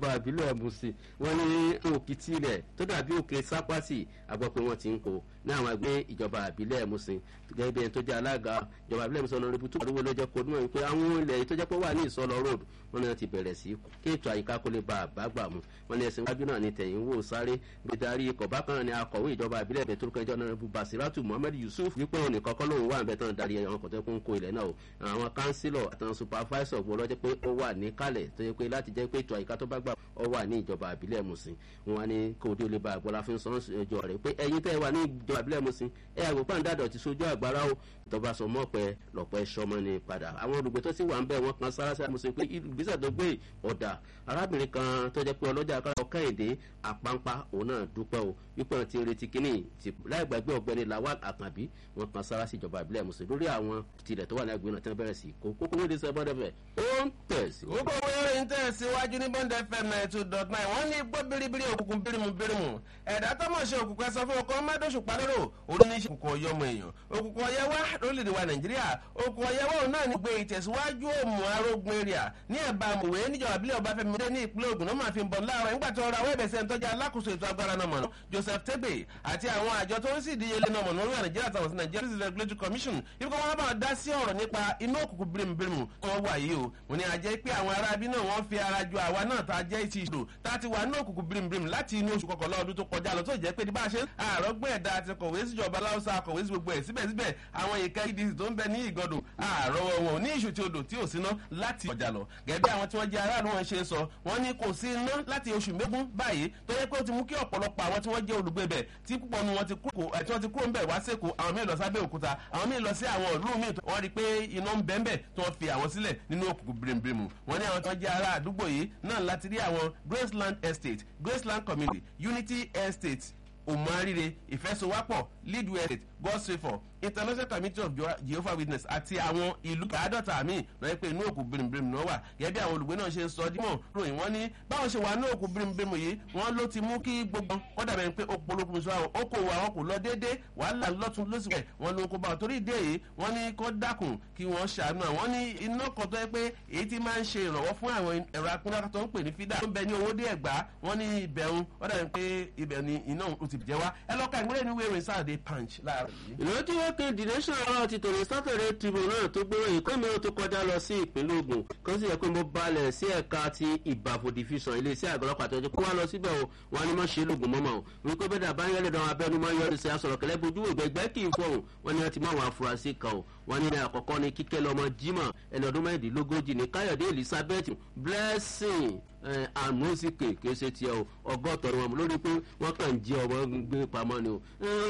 ìjọba ìbílẹ̀ musin wọ́n ní òkìtì rẹ̀ tó dàbí òkè sápásì àgbọ̀ pé wọ́n ti ń kó ní àwọn ẹgbẹ́ ìjọba ìbílẹ̀ musin gẹ́gẹ́ bí ẹni tó jẹ́ alága ìjọba ìbílẹ̀ musin ọ̀nà rẹ̀bùtù àdúgbò lọ́jọ́ kó níwọ̀n wípé àwọn ilẹ̀ tó jẹ́ pé wà ní ìsọlọ road wọ́n ní wọ́n ti bẹ̀rẹ̀ sí kí ètò àyíká kó lè ba àbágbà mu wọ́n ní ẹ̀sìn wájú náà ní tẹ̀yìn wò sáré bí darí ikọ̀ bákan ni akọ̀wé ìjọba ìbílẹ̀ bẹ̀ tó kẹjọ náà rẹ̀bù basiratu muhammed yusuf wípé òun nìkan kọ́ lóun wà ń bẹ̀ tán darí àwọn kọ̀tẹ́ kó ń kó ilẹ̀ náà o àwọn kánsílọ̀ àtàwọn supervisor gbọ́ lọ́jọ́ pé ó wà ní kálẹ̀ tó yẹ pé láti jẹ́ pé ètò àyíká tó bá gbà ó wà ní ìjọba ìbílẹ̀ musin wọn ní kó dé olè bá àgbọ̀lá fún sọ́n ìjọ rẹ̀ pé ẹ̀yin tẹ́ wà ní ìjọba ìbílẹ̀ musin ẹ̀ àgbò pàǹdàdọ̀ ti sojú àgbàrá o ìjọba sọ mọ́ pẹ́ lọ́pẹ́ sọmọ ni padà àwọn olùgbé tó sì wà ń bẹ̀ wọ́n kan sára sára musin pé ìgbésẹ̀ tó gbé ọ̀dà arábìnrin kan tó jẹ́ pé ọlọ́jà kára ọkẹ́yìndé àpáńpá òun náà dúpẹ́ o wípé wọn ti retí kínní láì gbàgbé ọ̀gbẹ́ni lawal àkànbí wọn kan sára sí ìjọba ìbílẹ̀ musin lórí àwọn tilẹ̀ tó wà ní agbègbè náà tí wọ́n bẹ̀rẹ̀ sí kó kókó lóde sọ bọ́dẹ̀ fẹ̀ ó ń tẹ̀sí. gbogbo wẹ́rẹ́ ń tẹ̀síwájú ní bond fm ninety two dot nine wọ́n ní gbọ́ biribiri òkùnkùn birimu birimu ẹ̀dá tó mọ̀ ṣe òkùnkùn ẹ̀sọ́ fún ọkọ̀ mẹ́dọ̀ṣù palẹ́rò òun ní òkùnkùn ọ̀yọ́ ọmọ èèyàn òkùnkùn ọ̀yẹ́ wá lórílẹ̀‐èdè wa nàìjíríà òkùnkùn ọ̀yẹ́ wá òun náà ní gbé ìtẹ̀síwájú òmù arógun area ní ẹ̀bá mùwé níjọba abilẹ̀ ọbáfẹ́mi dé ní ìpínlẹ̀ ogun náà máa fi ń bọ̀ láàárọ̀ nígbà tó ra wẹ́ẹ̀bẹ̀ sẹ́ni tọ́jú alákòóso ètò agbára náà mọ̀nà joseph tebe àti àwọn àjọ tó ń sì díyelé náà mọ̀nà orílẹ̀ nàìjíríà tàwọn sí nigeria civil regulatory commission ibi kan wọn bá dá sí ọ̀rọ̀ nípa inú òkùnkùn birimubirimu tó wà yìí o mo ní ajẹ́ pé àwọn aráabí náà wọ́n fi ara ju àwa náà tá a jẹ́ ti ìṣòro tá a ti wà ní òkùnkùn birimubirimu láti inú oṣù kọkànlá ọdún tó kọjá lọ tó jẹ́ pé bá a ṣe àrọ́gbọ́n ẹ̀dá àti kọ̀wé síjọba láwùsá kọ̀wé sí gbogbo ẹ̀ síbẹ̀síbẹ̀ àwọn ìka edc tó ń bẹ ní ìgọdọ̀ àrọ́wọ́ wọn ní ìṣù tí odò tí ò síná láti ọjà lọ gẹ́gẹ́ bí àwọn tí wọ́n jẹ́ aráàlú wọn ṣe sọ wọ́n ní kò sí iná láti oṣù mẹ́gún báyìí tó yẹ pé ó ti mú kí ọ̀pọ̀lọpọ̀ àwọn tí wọ́n jẹ́ olùgbé bẹ̀ tí púpọ̀ nu wọn ti kúrò ń bẹ̀ wá sẹ́kọ̀ọ́ àwọn míì lọ sábẹ́ òkúta àwọn míì lọ sí àwọn ìlú míì wọ́n rí i pé iná ń bẹ́ẹ̀ bẹ́ẹ̀ tí wọ́n fi àwọn sílẹ̀ nínú òkùnkùn bìrìbìrìmù wọ́n ní àwọn tí wọ́n jẹ́ ará àdúgbò yìí náà láti rí àwọn graceland estate graceland community unity estate òmùarire ìfẹsowápọ̀ lead estate god's favour international committee of jehovah witness àti àwọn ìlú àádọ́ta míì lọ́yẹ́ pé inú òkú birimbirim náà wà gẹ́gẹ́ bí àwọn olùgbé náà ṣe ń sọ dímọ̀ ròyìn wọ́n ní báwọn ṣe wà ní òkú birimbirim yìí wọ́n ló ti mú kí gbogbo kọ́dà bẹ́ẹ̀ pé ó polókun sọ àwọn okòwò àwọn kò lọ déédéé wàhálà lọ́tún lọ́sibẹ̀ wọ́n ló ń kó bá wọn torí ìdí èyí wọ́n ní kó dákun kí wọ́n ṣàánú àwọn ní iná kan tó yẹ pé èyí ti máa ń ṣe ìrànwọ́ fún àwọn ẹ̀rọ akúnlá tó ń pè ní fídà tó ń bẹ ní owó dé ẹ̀gbá wọ́n ní ibẹ̀rún wọ́n dàbí pé ibẹ̀ ni iná ó ti jẹ́ wá ẹ lọ́ka ìmúlẹ̀ ní wéèrè sáàdé punch láàárọ̀ yìí. ìlú tí wọ́n kéde nation ọ̀rọ̀ ti tòun sátẹ̀rẹ̀ tribunal tó gbé ìkọ́ mi tó kọjá lọ sí ìpínlẹ̀ ogun kan sì yẹ pé mo balẹ̀ sí ẹ̀ka ti ìbàfò division iléeṣẹ́ àgọ́ ọlọ́pàá tó ti kó wá lọ síbẹ̀ o wọn ni wọ́n ṣe lóògùn mọ́mọ́ o wípé bẹ́ẹ̀ dà bá ń yẹ́lẹ̀ dán abẹ́nu máa ń yọrí sí asọ̀rọ̀ kẹlẹ́ bojú ìgbẹ́gbẹ́ kì í fọ̀hún wọn ni wọ́n ti mọ àwọn afurasí kan o wọn ní àkọ́kọ́ ni kíkẹ́ lọ́mọ jimoh ẹni ọdún mẹ́rìndínlógójì ní káyọ̀dé elizabeth blessing àmúsìkè kìí ṣe tiẹ̀ o ọgọ́tọ̀ wọn lórí pé wọ́n kàn ń jí ọmọ gbé pamọ́ ni o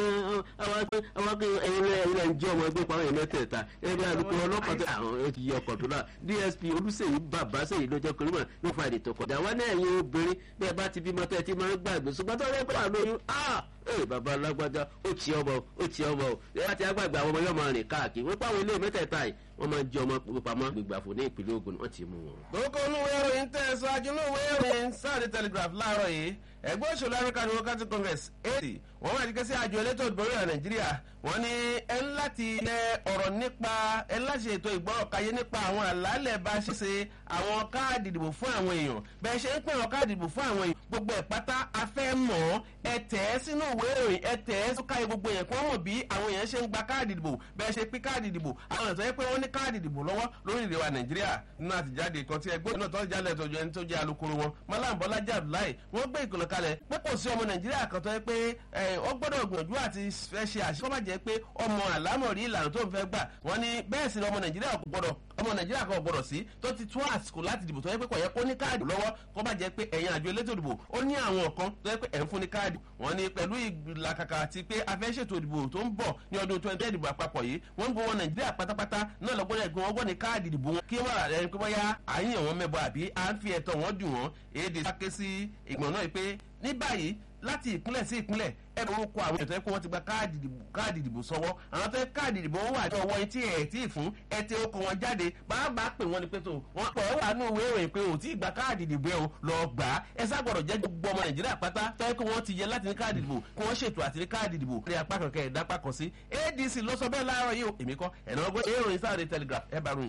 àwọn akẹ́kọ̀ọ́ ẹ̀yin lẹ́ ń jí ọmọ gbé pamọ́ yẹn mẹ́tẹ̀ẹ̀ta ẹ̀rí alùpùpù ọlọ́pàá tó àwọn ti yí ọkọ̀ tó náà dsp olùsèyí bàbá sèyí ló jẹ́ kórìmọ̀ ní friday tó kọjá wọn náà ẹ̀yin obìnrin bí ẹ bá ti bímọ tẹ́ ẹ ti máa ń gbàgbé ṣùgbọ́n tó rẹ́ pé wà lóyún ee bàbá alágbájá ó ti ọmọ ó ti ọmọ o ẹ bá ti agbàgbé àwọn ọmọ yóò máa rìn káàkiri wọ́n pàwọn ilé mẹ́tẹ̀ẹ̀ta yìí wọ́n máa ń jẹ́ ọmọ pamọ́ gbígbàfọ̀ ní ìpínlẹ̀ ogun wọ́n ti mú wọn. kókó inú ìwé ìròyìn tẹ̀ ṣáájú inú ìwé ìròyìn sáàdì telegraph láàárọ̀ yìí ẹgbẹ́ òṣèlú african democratic congress ad wọ́n máa dikẹ́ sí àjọ elétò ìdìbò orílẹ̀ nàìjíríà wọ́n ní ẹ ń láti lẹ ọ̀rọ̀ nípa ẹ ń láti ṣètò ìgbọ́rọ̀ káyé nípa àwọn àlàálẹ̀ bá ṣe ṣe àwọn káàdì ìdìbò fún àwọn èèyàn bẹ́ẹ̀ ṣe ń pè àwọn káàdì ìdìbò fún àwọn èèyàn gbogbo ẹ̀ pátá afẹ́ mọ̀ ẹ tẹ̀ ẹ́ sínú ìwé ìròyìn ẹ tẹ̀ ẹ́ sókàyè gbogbo èèyàn kí wọ́n mọ̀ bí àwọn èèyàn ṣe ń gba káàdì ìdìbò bẹ́ẹ̀ ṣe pín káàdì ìdìbò àwọn èèyàn tó yẹ pé wọ́n ní káàdì ìdìbò lọ́wọ́ lórí ìrẹwà nàìjíríà nínú àtijáde kan tí ẹgbẹ́ náà tó jálẹ̀ tó jẹ́ tó jẹ́ alukoro wọn malam bọ́lájà abdullahi wọ́n gbé ìkìlọ̀ kalẹ̀ pé kò sí ọmọ nàìjíríà kan tó yẹ pé ó gbọ́dọ̀ gbìyànjú àti fẹ́ ṣe àṣìṣe kọ́ bá jẹ́ pé ọmọ àlámọ̀rí ìlànà tó ń fẹ́ gbà wọ́n ní bẹ́ẹ̀ sì ni ọmọ nàìjíríà kò gbọ́dọ̀ ọmọ nàìjíríà kan gbọ́dọ̀ sí tó ti tún àsìkò láti dìbò tó yẹ pé kò yẹ kó ní káàdì lọ́wọ́ kó bá jẹ́ pé ẹ̀yin àjọ elétò ìdìbò ó ní àwọn kan tó yẹ pé ẹ̀ ń fún ní káàdì wọ́n ní pẹ̀lú ìlàkàkà àti pé a fẹ́ ṣètò ìdìbò tó ń bọ̀ ní ọdún twenty ìdìbò àpapọ̀ yìí wọ́n ń gbowó nàìjíríà pátápátá náà lọ́gbọ́dọ̀ ẹ̀gbọ́n wọn gbọ́ ní káàdì ìdìbò wọn kí wọ́n rà lẹ́yìn pé bóyá àyìn wọn mẹ́bọ àbí à ń fi ẹ̀tọ́ wọn dùn wọn èdè sáké sí ìgbọ̀n náà pé ní báyìí láti ìpínlẹ̀ sí ìpínlẹ̀ ẹ bẹ orúkọ àwọn ètò ẹ̀kọ́ wọn ti gba káàdì ìdìbò sọ́wọ́ àwọn tó yẹ káàdì ìdìbò wọn wà ní ọwọ́ etí ẹ̀ tí ì fún ẹ ti okò wọn jáde bàbá pè wọ́n ni pé tó wọ́n pọ̀ ẹ́ wà ní ìwé ìròyìn pé ò tí ì gba káàdì ìdìbò ẹ̀ o lọ gbà á ẹ sábọ̀dọ̀ jẹ́ gbogbo ọmọ nàìjíríà pátá tó yẹ kó wọ́n ti yẹ láti ní káàdì ìdìbò kí wọ́n ṣètò àti ní káàdì ìdìbò ní apá kankan ẹ̀dá apá kan sí adc ló sọ bẹ́ẹ̀ láàárọ̀ yìí o èmi kọ́ ẹ̀ náà gbé ìròyìn sáà